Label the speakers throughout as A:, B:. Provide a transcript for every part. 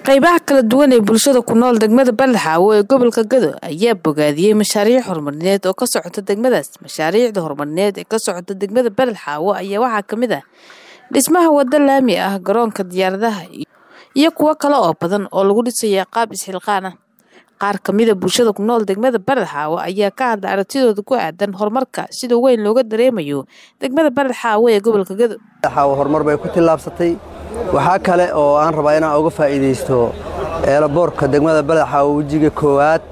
A: qaybaha kala duwan ee bulshada ku nool degmada Balxaawo ee gobolka Gado ayaa bogaadiyey mashaariic horumarineed oo ka socota degmadaas. Mashaariicda horumarineed ee ka socota degmada Balxaawo ayaa waxaa ka mid ah dhismaha waddo laami ah, garoonka diyaaradaha iyo kuwo kale oo badan oo lagu dhisayo qaab isxilqaan ah. Qaar ka mid ah bulshada ku nool degmada Balxaawo ayaa ka hadlay aragtidooda ku aadan horumarka sida weyn looga dareemayo degmada Balxaawo ee gobolka Gado.
B: Balxaawo horumar bay ku tillaabsatay waxaa kale oo aan rabaa inaan uga faa'iidaysto eelaboorka degmada Balxaawo wejiga koowaad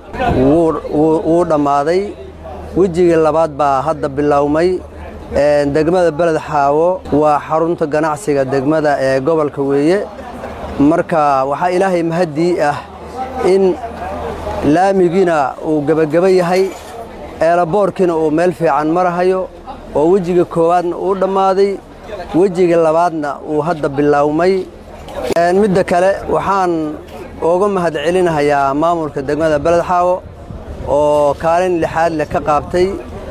B: wuu dhammaaday wejiga labaad baa hadda bilowmay degmada Balxaawo waa xarunta ganacsiga degmada ee gobolka weeye marka waxaa ilaahay mahadii ah in laamigiina uu gebageba yahay eelaboorkiina uu meel fiican marahayo oo wejiga koowaadna uu dhammaaday wejiga labaadna uu hadda bilowmay midda kale waxaan uga mahad celinahayaa maamulka degmada Balxaawo oo kaalin lixaad leh ka qaabtay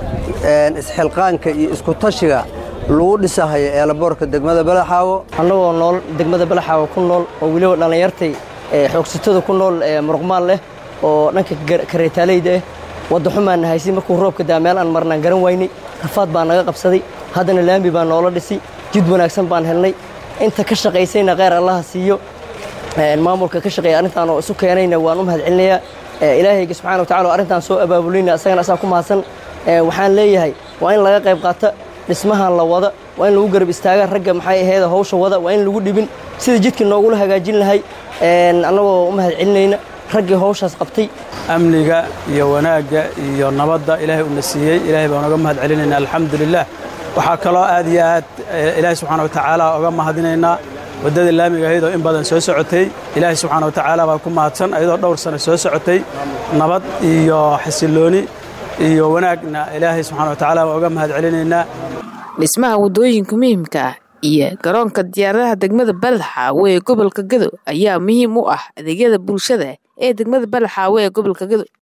B: isxilqaanka iyo isku tashiga lagu dhisahayo eelaboorka degmada Balxaawo
C: annagoo nool degmada Balxaawo ku nool oo weliba dhallinyartay xoogsatada ku nool muruqmaal leh oo dhanka kareetaaleyda ah wadda xumaan haysi markuu roobka daa meel aan marnaan garan waynay rafaad baa naga qabsaday haddana laambi baa noola dhisi jid wanaagsan baan helnay inta ka shaqaysayna kheyr allaha siiyo maamulka ka shaqeeya arrintaan oo isu keenayna waan u mahad celinayaa ilaahayga subxana watacala oo arrintaan soo abaabulayna asagana asaa ku mahadsan waxaan leeyahay waa in laga qayb qaata dhismahan la wada waa in lagu garab istaaga ragga maxay aheeda hawsha wada waa in lagu dhibin sida jidka noogula hagaajin lahay annagoo u mahad celinayna raggii hawshaas qabtay
D: amniga iyo wanaagga iyo nabadda ilaahay uuna siiyey ilaahay baan uga mahad celinaynaa alxamdulilah waxaa kaloo aad iyo aad ilaahay subxaana watacaala uga mahadinaynaa waddadii laamiga ahayd oo in badan soo socotay ilaahay subxaana watacaala baa ku mahadsan ayadoo dhowr sano soo socotay nabad iyo xasillooni iyo wanaagna ilaahay subxaana watacaala baan uga mahad celinaynaa
A: dhismaha waddooyinka muhiimka ah iyo garoonka diyaaradaha degmada Balxaawo ee gobolka Gado ayaa muhiim u ah adeegyada bulshada ee degmada Balxaawo ee gobolka Gado